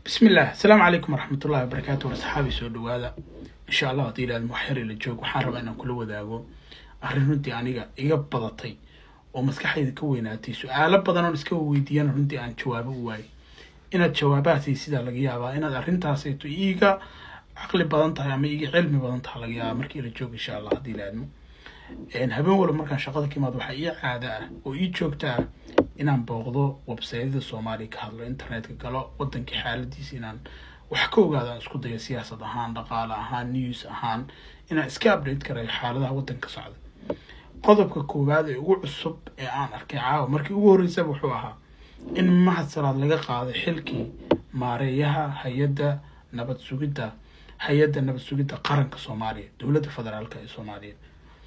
bismi illah asalaamu calaykum waraxmat ullahi wabarakaatu war saxaabi soo dhawaada insha allah haddii ilaad muxyar ila joog waxaan rabaa inaan kula wadaago arrin runtii aniga iga badatay oo maskaxdayda ka weynaatay su-aalo badan oon iska weydiiyana runtii aan jawaabo u waayay inaad jawaabahaasay sidaa laga yaabaa inaad arrintaasayto iiga caqli badan tahay ama iiga cilmi badan tahay laga yaabaa markii ila joog insha allah haddii ilaadmo habeen walba markaan shaqada ka imaado waxaa ii caada ah oo ii joogta ah inaan booqdo websaydyada soomaaliya ka hadlo internetka galo wadankii xaaladiisa inaan wax ka ogaado aan isku dayo siyaasad ahaan dhaqaale ahaan news ahaan inaan iska update karayo xaaladaha wadanka socda qodobka koowaad ee ugu cusub ee aan arkay caawa markii ugu horreysaba wuxuu ahaa in mahad salaad laga qaaday xilkii maareeyaha hay-adda nabad sugidda hay-adda nabad sugidda qaranka soomaaliya dowladda federaalka ee soomaaliya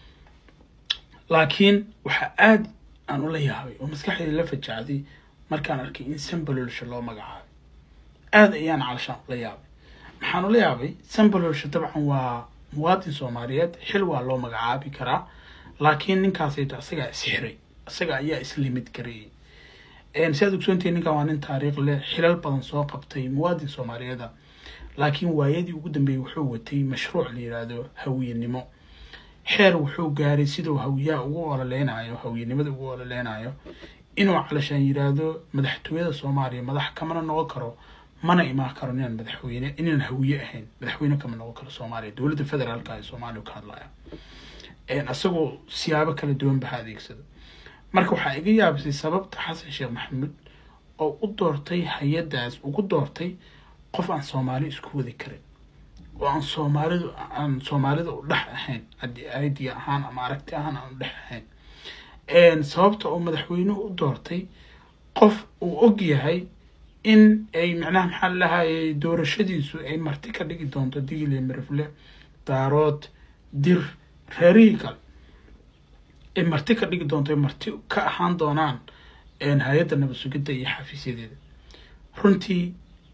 laakiin waxaa aada aan ula yaabay oo maskaxdayda la fajacday markaan arkay in sambalolsha loo magacaabay aada ayaan calashaan ula yaabay maxaan ula yaabay sambalolsha dabcan waa muwaadin soomaaliyeed xil waa loo magacaabi karaa laakiin ninkaasayto isagaa isxiray isaga ayaa islimid gareeyey si aad ogsoontihi ninkan waa nin taariikh leh xilal badan soo qabtay muwaadin soomaaliyeeda laakiin waayadii ugu dambeeyey wuxuu watay mashruuc la yidhaahdo hawiyenimo xeer wuxuu gaaray siduu hawiyaha ugu ololeynayo hawiyenimada ugu ololeynayo inuu calashaan yidhaahdo madaxtooyada soomaaliya madax kamana noqon karo mana imaan karo ninaan madaxweyne inaan hawiye ahayn madaxweyne kama noqon karo soomaaliya dowladda federaalka ee soomaaliya ka hadlaya isagoo siyaabo kala duwan baha adeegsado marka waxaa iga yaabisay sababta xasan sheekh maxamuud oo u doortay hay-addaas ugu doortay qof aan soomaali isku wadi karin oo aan soomaalidu aan soomaalida u dhex ahayn idea ahaan ama aragti ahaan aan u dhex ahayn sababta oo madaxweynuhu u doortay qof uu og yahay in ay macnaha maxaa lahayay doorashadiisu ay marti ka dhigi doonto digile mirifle daarood dir reerihii kale ay marti ka dhigi doonto ay marti ka ahaan doonaan hay-adda nabad sugidda iyo xafiisyadeeda runtii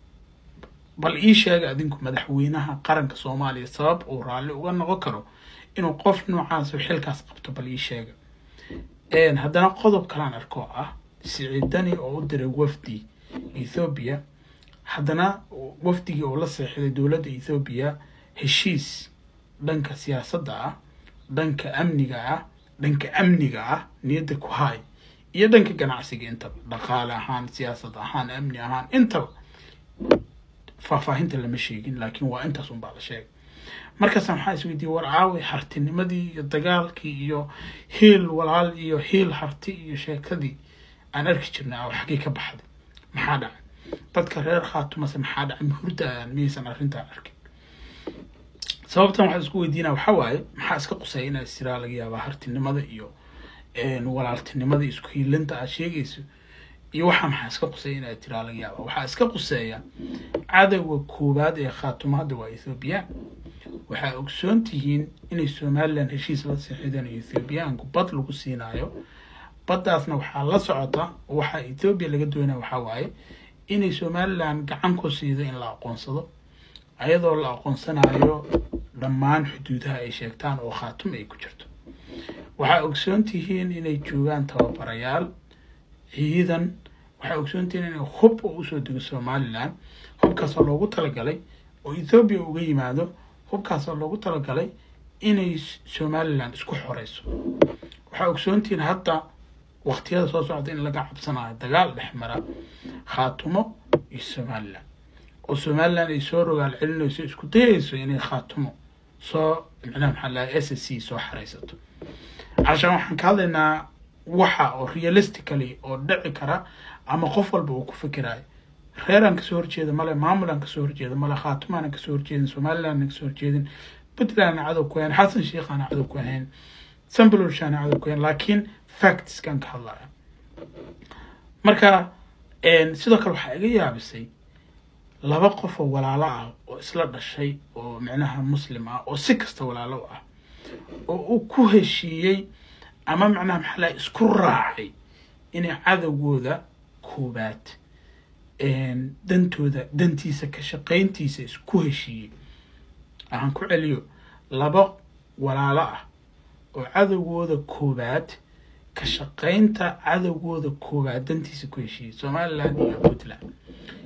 bal ii sheega adinku madaxweynaha qaranka soomaaliya sabab uu raalli uga noqon karo inuu qof noocaas xilkaas qabto bal ii sheega haddana qodob kalaan arkoo ah siciidani oo u diray wafdi ethoobiya haddana wafdigii oo la seexiday dowladda ethoobiya heshiis dhanka siyaasadda ah dhanka amniga ah dhanka amniga ah niyadda ku haay iyo dhanka ganacsiga intaba dhaqaale ahaan siyaasad ahaan amni ahaan intaba faahfaahinta lama sheegin laakiin waa intaas unbaa la sheegay markaasa maxaa isweydiiyey war caawi hartinimadii iyo dagaalkii iyo hiil walaal iyo hiil harti iyo sheekadii aan arki jirnay aaw xaggay ka baxday maxaa dhacay dadka reer khaatumase maxaa dhacay mahurdaan miyaysan arrintaa arkin sababtan waxaa isku weydiinaa waxaa waaye maxaa iska quseeya inaa istiraa laga yaabaa hartinimada iyo walaaltinimada isku hiilinta aad sheegayso iyo waxaa maxaa iska quseeya inaa tiraa laga yaaba waxaa iska quseeya cadowga koowaad ee khaatumo hadda waa ethoobiyan waxaa ogsoon tihiin inay somalilan heshiis la seexideen ethoobiyaanku bad lagu siinaayo baddaasna waxaa la socota oo waxaa ethoobiya laga doonaya waxaa waaye inay somalilan gacan ku siido in la aqoonsado ayadoo la aqoonsanayo dhammaan xuduudaha ay sheegtaan oo khaatum ay ku jirto waxaa ogsoon tihiin inay joogaan tababarayaal ciidan waxaa ogsoontihiin inay hub oo usoo dego somalilan hubkaasoo loogu talagalay oo ethoobiya uga yimaado hubkaasoo loogu talagalay inay somalilan isku xoreyso waxaa ogsoontihiin hadda waqtiyada soo socda in laga cabsanayo dagaal dhex mara khaatumo iyo somalilan oo somalilan ay soo rogaal celinayso isku dayayso inay khaatumo soo micnaha maxaa lahay s c soo xareysato cashaan waxaan ka hadlaynaa waxa oo realistically oo dhici kara ama qof walba uu ku fikirayo reeraan kasoo horjeeda male maamulaan kasoo horjeeda male khaatumaana kasoo horjeedin somalilandna kasoo horjeedin puntlandna cadow ku ahayn xasan sheikhaana cadow ku ahayn sambalolshaana cadow ku ahayn laakiin factskan ka hadlaya marka sidoo kale waxaa iga yaabisay laba qof oo walaalo ah oo isla dhashay oo micnaha muslim ah oo si kasta walaalo ah oo uu ku heshiiyey ama macnaha maxaa laha isku raacay inay cadowgooda koobaad dantooda dantiisa ka shaqayntiisa isku heshiiyey aan ku celiyo laba walaalo ah oo cadowgooda koobaad ka shaqaynta cadowgooda koobaad dantiisa ku heshiiyey somaliland iyo puntland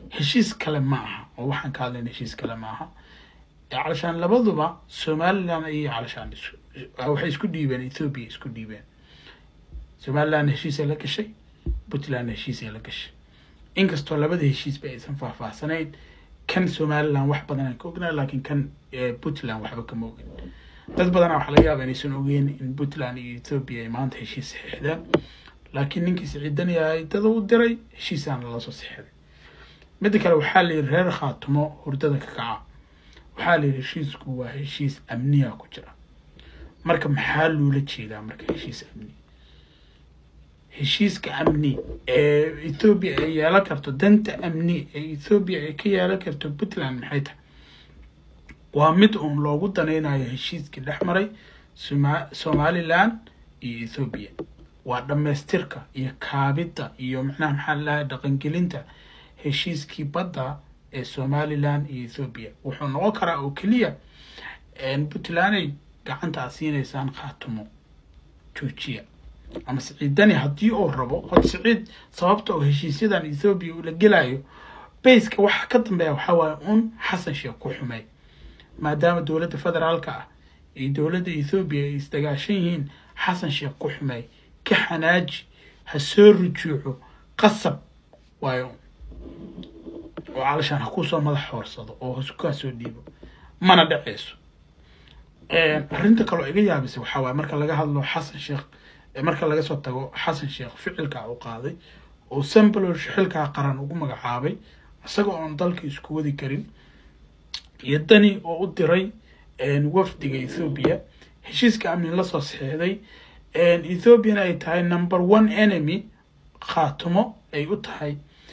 heshiis kale ma aha oo waxaan ka hadlayna heshiis kale ma aha calashaan labaduba somaliland ayay calashaan waxay isku dhiibeen ethoobia isku dhiibeen somaliland heshiisay la gashay puntland heshiisay la gashay inkastoo labada heshiisba aysan faahfaahsanayn kan somaliland wax badan aan ka ognaa laakiin kan puntland waxba kama ogin dad badana waxaa laga yaaba inaysan ogeyn in puntland iyo ethoobia ay maanta heshiis saxiixdeen laakiin ninkii siciidan yahay dada u diray heshiisaana lasoo saxiixday midda kale waxaa la yidhi reer khaatumo hurdada ka kaca waxaa la yidhi heshiisku waa heshiis amniya ku jira marka maxaa loola jeedaa marka heshiis amni heshiiska amni ee ethoobia ay yeelan karto danta amni ee ethoobia ay ka yeelan karto puntland maxay tahay waa mid uun loogu danaynayo heshiiskii dhex maray soma somaliland iyo ethoobia waa dhammaystirka iyo kaabidda iyo macnaha maxaa lalahay dhaqangelinta heshiiskii badda ee somaliland iyo ethoobia wuxuu noqon karaa oo keliya puntlanday gacanta aad siinaysaan khaatumo joojiya ama siciidani haddii uu rabo horta siciid sababta oo heshiisyadan ethoobia uu la gelayo bayska waxa ka dambeeya waxaa waaye un xasan sheekh ku xumey maadaama dowladda federaalka ah iyo dowladda ethoobia ay isdagaashan yihiin xasan sheekh ku xumey ka xanaaji ha soo rujuuco qasab waayo oo calashaan ha kusoo madax hoorsado oo hasukaa soo dhiibo mana dhaceyso arrinta kaloo iga yaabisa waxaa waaye marka laga hadlo xasan sheekh marka laga soo tago xasan sheekh ficilkaa u qaaday oo sambalosh xilkaa qaran ugu magacaabay isaga oon dalka isku wadi karin iyo dani oo u diray wafdiga ethoobia heshiiska amni lasoo saxiixday ethoobiana ay tahay number one enemy khaatumo ay u tahay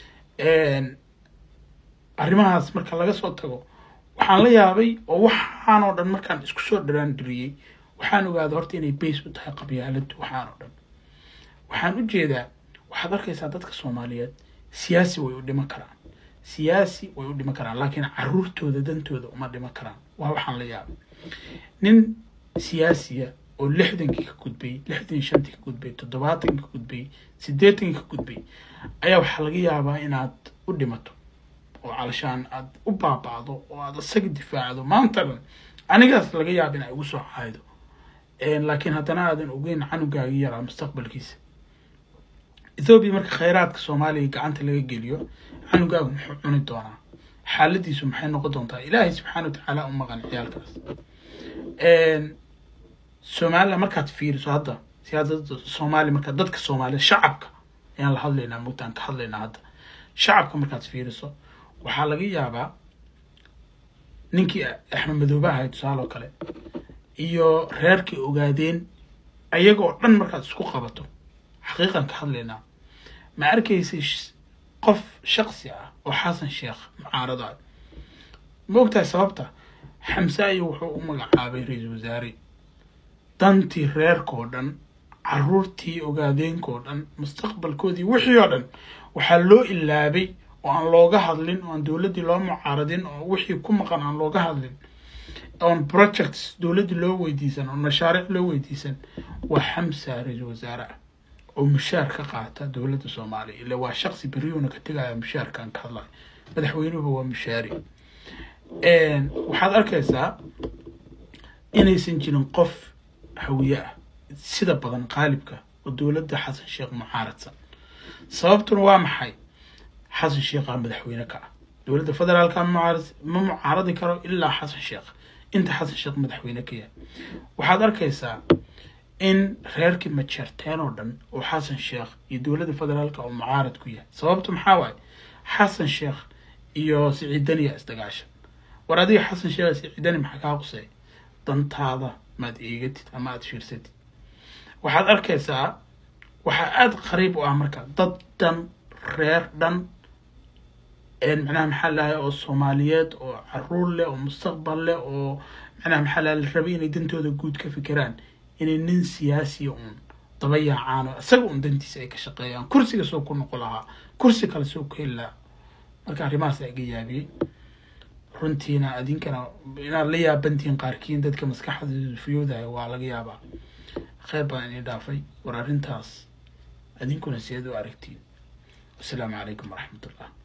arrimahaas marka laga soo tago waxaan la yaabay oo waxaan oo dhan markaan isku soo dharaandiriyey waxaan ogaaday horta inay bays u tahay qabyaaladu waxaan oo dhan waxaan u jeedaa waxaad arkaysaa dadka soomaaliyeed siyaasi way u dhiman karaan siyaasi way u dhiman karaan laakiin caruurtooda dantooda uma dhiman karaan waa waxaan la yaabay nin siyaasiya oo lixdankii ka gudbay lixdan shantii ka gudbay toddobaatankii ka gudbay siddeetankii ka gudbay ayaa waxaa laga yaabaa inaad u dhimato oo calashaan aad u baaba'do oo aad isaga difaacdo maanta dhan anigaas laga yaaba in ay ugu soo caaydo laakiin haddana aadan ogeyn canugaagi yaraa mustaqbalkiisa ethoobiya marka khayraadka soomaaliya gacanta laga geliyo canugaagu muxuu cuni doonaa xaaladiisu maxay noqon doontaa ilaahay subxaana watacaala u maqan ciyaalkaas somaliland markaad fiiriso hadda siyaasada soomaaliya marka dadka soomaaliya shacabka ayaan la hadlaynaa mugtaan ka hadlaynaa hadda shacabka markaad fiiriso waxaa laga yaabaa ninkii axmed madoobe ahay tusaale oo kale iyo reerkii ogaadeen ayagoo dhan markaad isku qabato xaqiiqan ka hadlaynaa ma arkaysay qof shaksi ah oo xasan sheekh mucaarada ma ogtahay sababta xamse ayo wuxuu u magacaabay ra-iisul wasaare dantii reerkao dhan caruurtii ogaadeenkao dhan mustaqbalkoodii wixii oo dhan waxaa loo ilaabay oo aan looga hadlin oo aan dowladdii loo mucaaradin oo wixii ku maqan aan looga hadlin oon projects dowladdii loo weydiisan oon mashaariic loo weydiisan waa xamsa ra-iisul wasaare ah oo mushaar ka qaata dowladda soomaaliya ila waa shaqsi beriyuuna ka tegaya mushaarkaan ka hadlayo madaxweynuhuba waa mushaari waxaad arkaysaa inaysan jirin qof hawiye ah sida badan qaalibka oo dowladda xasan sheekh mucaaradsan sababtuna waa maxay xasan sheekhaa madaxweyne ka ah dowladda federaalka mucaarad ma mucaaradi karo ilaa xasan sheekh inta xasan sheekh madaxweyne ka yahay waxaad arkaysaa in reerkii majeerteen oo dhan oo xasan sheekh iyo dowladda federaalka oo mucaarad ku yahay sababtu maxaa waaye xasan sheekh iyo siciidaniya isdagaashan war adiga xasan sheekh siciidani maxaa kaa qusay dantaada maad eegatid ama aada fiirsatid waxaad arkaysaa waxaa aada qariib u ah marka dad dhan reer dhan macnaha maxaa lahay oo soomaaliyeed oo caruur leh oo mustaqbal leh oo macnaha maxaa lahay la rabay inay dantooda guud ka fikiraan inay nin siyaasiya uun daba yaacaan oo isaga uun dantiisa ay ka shaqeeyaan kursiga soo ku noqo lahaa kursi kale soo ku heli lahaa marka arrimahaas iga yaabiyey runtiina adinkana inaad la yaabantihiin qaarkiin dadka maskaxda fiyoodahay waa laga yaabaa kheyr baan inii dhaafay war arrintaas adinkuna sideed u aragtiin wasalaamu calaykum waraxmat ullah